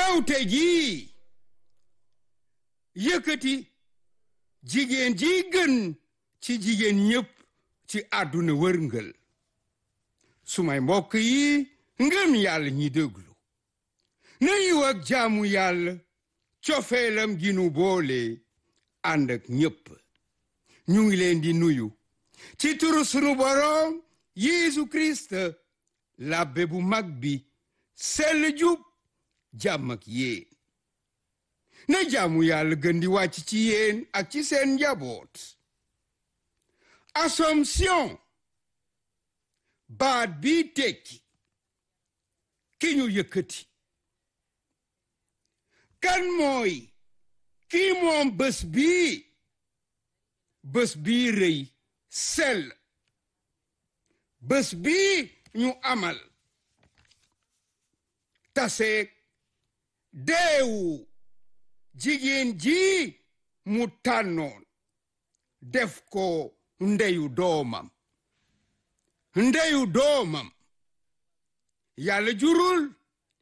ndawte ji yëkkati jigéen ji gën ci jigéen ñépp ci àdduna wërngël sumay mbokk yi ngëm yàlla ñi déglu na yiw ak jaamu yàlla cofeelam gi nu boole ànd ak ñépp ñu ngi leen di nuyu ci turu sunu boroom Yeesu Kirist labbe bu mag bi sell jub jàmm ak yéen na jaamu yàlla gën di wàcc ci yéen ak ci seen njaboot Assomption baat bi tekki ki ñu yëkkati kan mooy kii moom bés bii bés bii rëy sell bés bii ñu amal taseeg deewu jigéen ji mu tànnoon def ko ndeyu doomam ndeyu doomam yàlla jurul